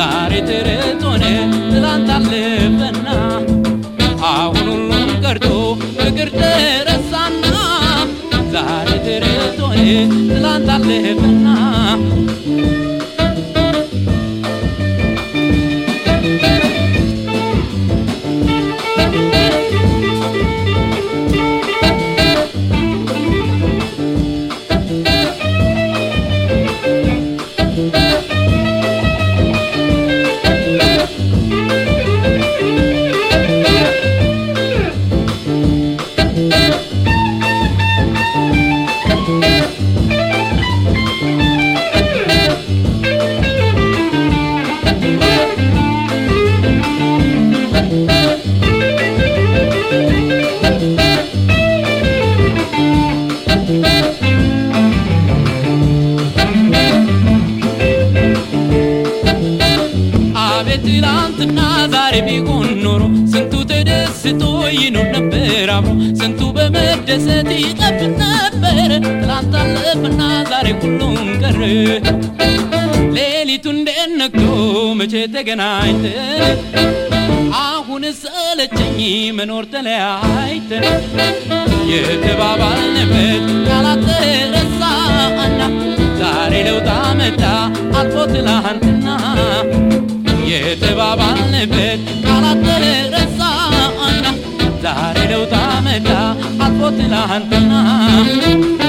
ዛሬ ትርት ሆነ ትላንት አለፈና አሁን ሁሉም ቀርቶ ፍቅር ተረሳና ዛሬ ትርት ሆነ ትላንት አለፈና አቤት ትላንትና ዛሬ ቢሆን ኖሮ ስንቱ ተደስቶ ይኖር ነበር አብሮ ስንቱ በመደሰት ይጠብቅ ነበር ትላንት አለፈና ዛሬ ሁሉም ቀረ ሌሊቱ እንዴት ነግቶ መቼ ተገናኝተን አሁን ሰለቸኝ መኖር ተለያይተን የተባባልንበት ቃላት ተረሳና ዛሬ ለውጥ አመጣ አልፎ ትላንትና የተባባልንበት ቃላት ተረሳና ዛሬ ለውጥ አመጣ አልፎ ትላንትና